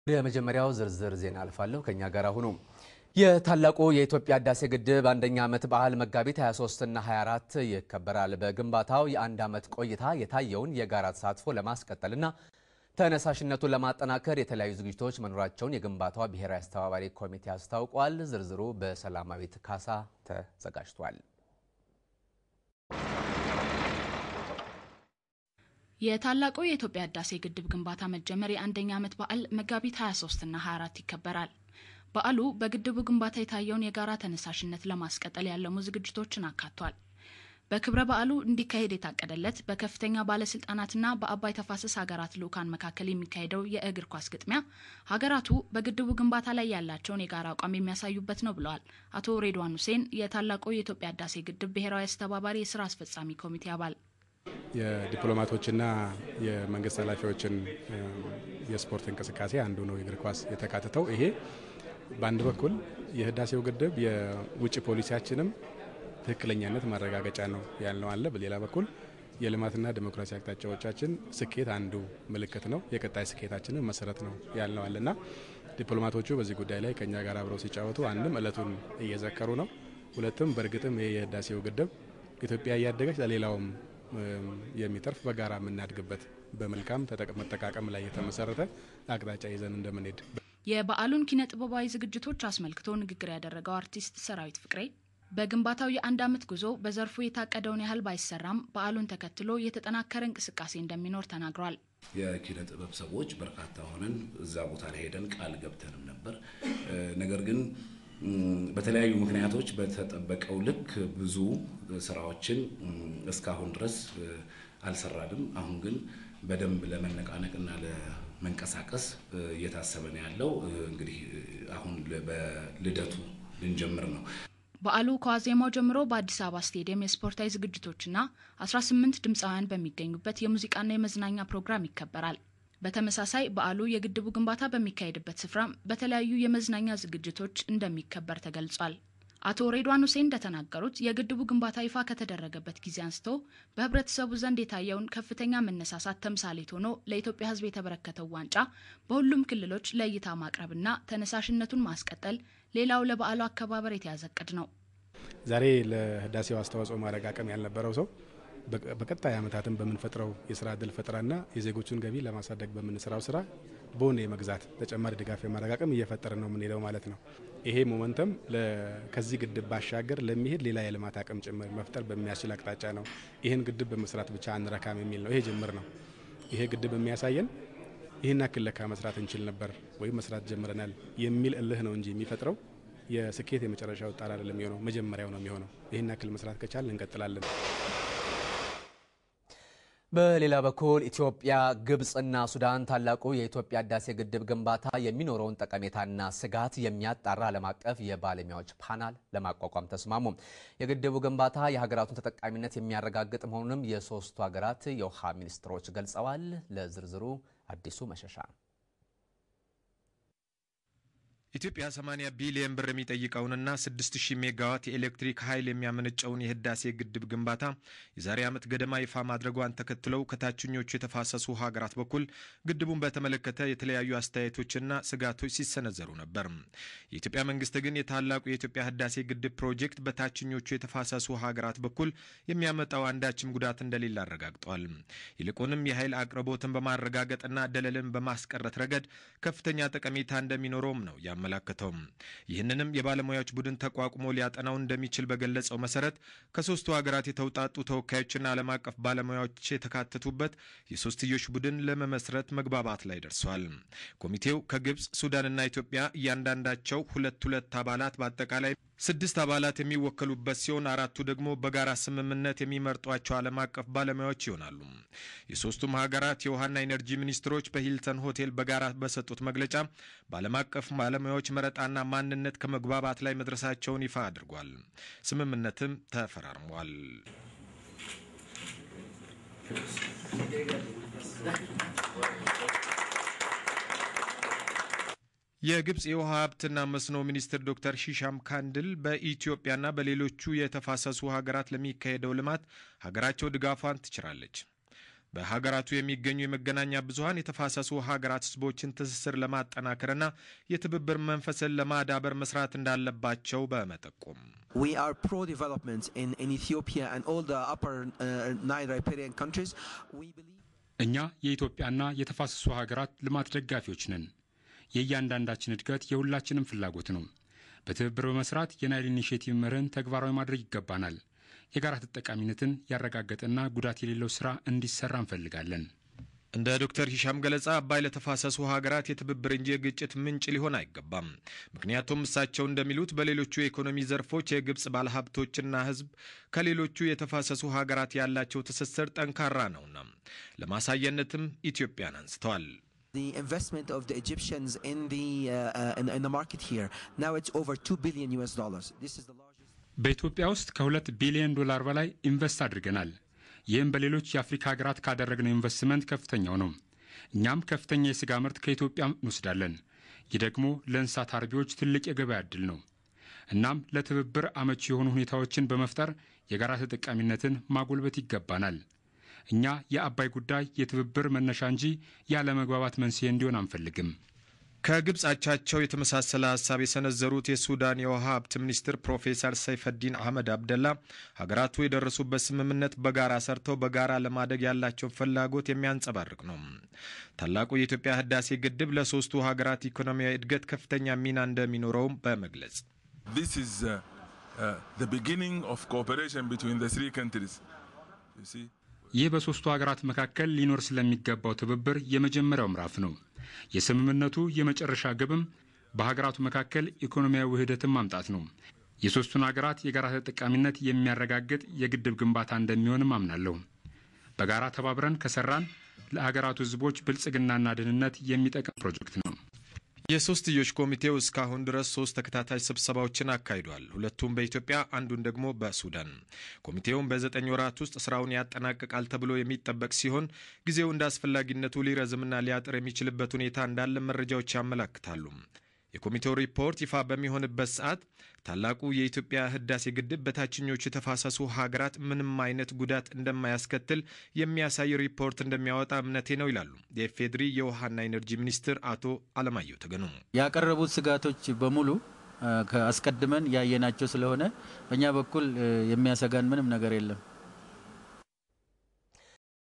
የመጀመሪያው ዝርዝር ዜና አልፋለሁ። ከኛ ጋር ሁኑ። የታላቁ የኢትዮጵያ ህዳሴ ግድብ አንደኛ ዓመት በዓል መጋቢት 23 እና 24 ይከበራል። በግንባታው የአንድ ዓመት ቆይታ የታየውን የጋራ ተሳትፎ ለማስቀጠልና ተነሳሽነቱን ለማጠናከር የተለያዩ ዝግጅቶች መኖራቸውን የግንባታው ብሔራዊ አስተባባሪ ኮሚቴ አስታውቋል። ዝርዝሩ በሰላማዊት ካሳ ተዘጋጅቷል። የታላቁ የኢትዮጵያ ህዳሴ ግድብ ግንባታ መጀመር የአንደኛ ዓመት በዓል መጋቢት 23 እና 24 ይከበራል። በዓሉ በግድቡ ግንባታ የታየውን የጋራ ተነሳሽነት ለማስቀጠል ያለሙ ዝግጅቶችን አካቷል። በክብረ በዓሉ እንዲካሄድ የታቀደለት በከፍተኛ ባለስልጣናትና በአባይ ተፋሰስ ሀገራት ልዑካን መካከል የሚካሄደው የእግር ኳስ ግጥሚያ ሀገራቱ በግድቡ ግንባታ ላይ ያላቸውን የጋራ አቋም የሚያሳዩበት ነው ብለዋል አቶ ሬድዋን ሁሴን የታላቁ የኢትዮጵያ ህዳሴ ግድብ ብሔራዊ አስተባባሪ የስራ አስፈጻሚ ኮሚቴ አባል። የዲፕሎማቶችና የመንግስት ኃላፊዎችን የስፖርት እንቅስቃሴ አንዱ ነው የእግር ኳስ የተካተተው። ይሄ በአንድ በኩል የህዳሴው ግድብ የውጭ ፖሊሲያችንም ትክክለኛነት ማረጋገጫ ነው ያልነው አለ። በሌላ በኩል የልማትና ዴሞክራሲ አቅጣጫዎቻችን ስኬት አንዱ ምልክት ነው፣ የቀጣይ ስኬታችንን መሰረት ነው ያልነው አለና ዲፕሎማቶቹ በዚህ ጉዳይ ላይ ከኛ ጋር አብረው ሲጫወቱ አንድም እለቱን እየዘከሩ ነው፣ ሁለትም በእርግጥም ይህ የህዳሴው ግድብ ኢትዮጵያ እያደገች ለሌላውም የሚተርፍ በጋራ የምናድግበት በመልካም መጠቃቀም ላይ የተመሰረተ አቅጣጫ ይዘን እንደምንሄድ የበዓሉን ኪነ ጥበባዊ ዝግጅቶች አስመልክቶ ንግግር ያደረገው አርቲስት ሰራዊት ፍቅሬ በግንባታው የአንድ ዓመት ጉዞ በዘርፉ የታቀደውን ያህል ባይሰራም በዓሉን ተከትሎ የተጠናከረ እንቅስቃሴ እንደሚኖር ተናግሯል። የኪነ ጥበብ ሰዎች በርካታ ሆነን እዛ ቦታ ላይ ሄደን ቃል ገብተንም ነበር። ነገር ግን በተለያዩ ምክንያቶች በተጠበቀው ልክ ብዙ ስራዎችን እስካሁን ድረስ አልሰራንም። አሁን ግን በደንብ ለመነቃነቅና ለመንቀሳቀስ እየታሰበ ነው ያለው። እንግዲህ አሁን በልደቱ ልንጀምር ነው። በዓሉ ከዋዜማው ጀምሮ በአዲስ አበባ ስቴዲየም የስፖርታዊ ዝግጅቶችና 18 ድምፃውያን በሚገኙበት የሙዚቃና የመዝናኛ ፕሮግራም ይከበራል። በተመሳሳይ በዓሉ የግድቡ ግንባታ በሚካሄድበት ስፍራ በተለያዩ የመዝናኛ ዝግጅቶች እንደሚከበር ተገልጿል። አቶ ሬድዋን ሁሴን እንደተናገሩት የግድቡ ግንባታ ይፋ ከተደረገበት ጊዜ አንስቶ በህብረተሰቡ ዘንድ የታየውን ከፍተኛ መነሳሳት ተምሳሌት ሆኖ ለኢትዮጵያ ሕዝብ የተበረከተው ዋንጫ በሁሉም ክልሎች ለእይታ ማቅረብና ተነሳሽነቱን ማስቀጠል ሌላው ለበዓሉ አከባበር የተያዘ እቅድ ነው። ዛሬ ለህዳሴው አስተዋጽኦ ማድረግ አቅም ያልነበረው ሰው በቀጣይ ዓመታትን በምንፈጥረው የስራ እድል ፈጠራና የዜጎቹን ገቢ ለማሳደግ በምንሰራው ስራ ቦን የመግዛት ተጨማሪ ድጋፍ የማድረግ አቅም እየፈጠርን ነው የምንሄደው ማለት ነው። ይሄ ሞመንተም ከዚህ ግድብ ባሻገር ለሚሄድ ሌላ የልማት አቅም ጭምር መፍጠር በሚያስችል አቅጣጫ ነው። ይህን ግድብ በመስራት ብቻ አንረካም የሚል ነው። ይሄ ጅምር ነው። ይሄ ግድብ የሚያሳየን ይህን ያክል ለካ መስራት እንችል ነበር ወይም መስራት ጀምረናል የሚል እልህ ነው እንጂ የሚፈጥረው የስኬት የመጨረሻው ጣር አይደለም የሚሆነው፣ መጀመሪያው ነው የሚሆነው። ይህን ያክል መስራት ከቻል እንቀጥላለን። በሌላ በኩል ኢትዮጵያ፣ ግብፅና ሱዳን ታላቁ የኢትዮጵያ ህዳሴ ግድብ ግንባታ የሚኖረውን ጠቀሜታና ስጋት የሚያጣራ ዓለም አቀፍ የባለሙያዎች ፓናል ለማቋቋም ተስማሙ። የግድቡ ግንባታ የሀገራቱን ተጠቃሚነት የሚያረጋግጥ መሆኑንም የሶስቱ ሀገራት የውሃ ሚኒስትሮች ገልጸዋል። ለዝርዝሩ አዲሱ መሸሻ ኢትዮጵያ 80 ቢሊዮን ብር የሚጠይቀውንና 6000 ሜጋዋት የኤሌክትሪክ ኃይል የሚያመነጨውን የህዳሴ ግድብ ግንባታ የዛሬ ዓመት ገደማ ይፋ ማድረጓን ተከትለው ከታችኞቹ የተፋሰሱ ሀገራት በኩል ግድቡን በተመለከተ የተለያዩ አስተያየቶችና ስጋቶች ሲሰነዘሩ ነበር። የኢትዮጵያ መንግስት ግን የታላቁ የኢትዮጵያ ህዳሴ ግድብ ፕሮጀክት በታችኞቹ የተፋሰሱ ሀገራት በኩል የሚያመጣው አንዳችም ጉዳት እንደሌለ አረጋግጧል። ይልቁንም የኃይል አቅርቦትን በማረጋገጥና ደለልን በማስቀረት ረገድ ከፍተኛ ጠቀሜታ እንደሚኖረውም ነው ያመላከተው። ይህንንም የባለሙያዎች ቡድን ተቋቁሞ ሊያጠናው እንደሚችል በገለጸው መሰረት ከሶስቱ ሀገራት የተውጣጡ ተወካዮችና ዓለም አቀፍ ባለሙያዎች የተካተቱበት የሶስትዮሽ ቡድን ለመመስረት መግባባት ላይ ደርሷል። ኮሚቴው ከግብፅ፣ ሱዳንና ኢትዮጵያ እያንዳንዳቸው ሁለት ሁለት አባላት በአጠቃላይ ስድስት አባላት የሚወከሉበት ሲሆን አራቱ ደግሞ በጋራ ስምምነት የሚመርጧቸው ዓለም አቀፍ ባለሙያዎች ይሆናሉ። የሶስቱም ሀገራት የውሃና ኢነርጂ ሚኒስትሮች በሂልተን ሆቴል በጋራ በሰጡት መግለጫ በዓለም አቀፍ ባለሙያዎች መረጣና ማንነት ከመግባባት ላይ መድረሳቸውን ይፋ አድርጓል። ስምምነትም ተፈራርሟል። የግብፅ የውሃ ሀብትና መስኖ ሚኒስትር ዶክተር ሺሻም ካንድል በኢትዮጵያና በሌሎቹ የተፋሰሱ ሀገራት ለሚካሄደው ልማት ሀገራቸው ድጋፏን ትችራለች። በሀገራቱ የሚገኙ የመገናኛ ብዙኃን የተፋሰሱ ሀገራት ሕዝቦችን ትስስር ለማጠናከርና የትብብር መንፈስን ለማዳበር መስራት እንዳለባቸው በመጠቆም We are pro-development in, in Ethiopia and all the upper uh, Nile riparian countries. We believe እኛ የኢትዮጵያና የተፋሰሱ ሀገራት ልማት ደጋፊዎች ነን። የእያንዳንዳችን እድገት የሁላችንም ፍላጎት ነው። በትብብር በመስራት የናይል ኢኒሽቲቭ መርህን ተግባራዊ ማድረግ ይገባናል። የጋራ ተጠቃሚነትን ያረጋገጠና ጉዳት የሌለው ስራ እንዲሰራ እንፈልጋለን። እንደ ዶክተር ሂሻም ገለጻ አባይ ለተፋሰሱ ሀገራት የትብብር እንጂ የግጭት ምንጭ ሊሆን አይገባም። ምክንያቱም እሳቸው እንደሚሉት በሌሎቹ የኢኮኖሚ ዘርፎች የግብፅ ባለሀብቶችና ሕዝብ ከሌሎቹ የተፋሰሱ ሀገራት ያላቸው ትስስር ጠንካራ ነውና ለማሳየነትም ኢትዮጵያን አንስተዋል። the investment of the Egyptians in the uh, uh, in, in the market here now it's over 2 billion US dollars. This is the largest በኢትዮጵያ ውስጥ ከሁለት ቢሊዮን ዶላር በላይ ኢንቨስት አድርገናል። ይህም በሌሎች የአፍሪካ ሀገራት ካደረግነው ኢንቨስትመንት ከፍተኛው ነው። እኛም ከፍተኛ የስጋ ምርት ከኢትዮጵያ እንወስዳለን። ይህ ደግሞ ለእንስሳት አርቢዎች ትልቅ የገበያ ዕድል ነው። እናም ለትብብር አመቺ የሆኑ ሁኔታዎችን በመፍጠር የጋራ ተጠቃሚነትን ማጎልበት ይገባናል። እኛ የአባይ ጉዳይ የትብብር መነሻ እንጂ ያለመግባባት መንስኤ እንዲሆን አንፈልግም። ከግብፅ አቻቸው የተመሳሰለ ሀሳብ የሰነዘሩት የሱዳን የውሃ ሀብት ሚኒስትር ፕሮፌሰር ሰይፈዲን አህመድ አብደላ ሀገራቱ የደረሱበት ስምምነት በጋራ ሰርተው በጋራ ለማደግ ያላቸውን ፍላጎት የሚያንጸባርቅ ነው። ታላቁ የኢትዮጵያ ህዳሴ ግድብ ለሶስቱ ሀገራት ኢኮኖሚያዊ እድገት ከፍተኛ ሚና እንደሚኖረውም በመግለጽ This is uh, uh, the beginning of cooperation between the three countries. You see? ይህ በሦስቱ ሀገራት መካከል ሊኖር ስለሚገባው ትብብር የመጀመሪያው ምዕራፍ ነው። የስምምነቱ የመጨረሻ ግብም በሀገራቱ መካከል ኢኮኖሚያዊ ውህደትን ማምጣት ነው። የሦስቱን ሀገራት የጋራ ተጠቃሚነት የሚያረጋግጥ የግድብ ግንባታ እንደሚሆንም አምናለሁ። በጋራ ተባብረን ከሰራን ለሀገራቱ ሕዝቦች ብልጽግናና ደህንነት የሚጠቅም ፕሮጀክት ነው። የሶስትዮሽ ኮሚቴው እስካሁን ድረስ ሶስት ተከታታይ ስብሰባዎችን አካሂዷል። ሁለቱም በኢትዮጵያ አንዱን ደግሞ በሱዳን። ኮሚቴውም በዘጠኝ ወራት ውስጥ ስራውን ያጠናቅቃል ተብሎ የሚጠበቅ ሲሆን ጊዜው እንደ አስፈላጊነቱ ሊረዝምና ሊያጥር የሚችልበት ሁኔታ እንዳለ መረጃዎች ያመላክታሉ። የኮሚቴው ሪፖርት ይፋ በሚሆንበት ሰዓት ታላቁ የኢትዮጵያ ህዳሴ ግድብ በታችኞቹ የተፋሰሱ ሀገራት ምንም አይነት ጉዳት እንደማያስከትል የሚያሳይ ሪፖርት እንደሚያወጣ እምነቴ ነው ይላሉ የኢፌዴሪ የውሃና ኤነርጂ ሚኒስትር አቶ አለማየሁ ተገኑ። ያቀረቡት ስጋቶች በሙሉ አስቀድመን ያየናቸው ስለሆነ በእኛ በኩል የሚያሰጋን ምንም ነገር የለም።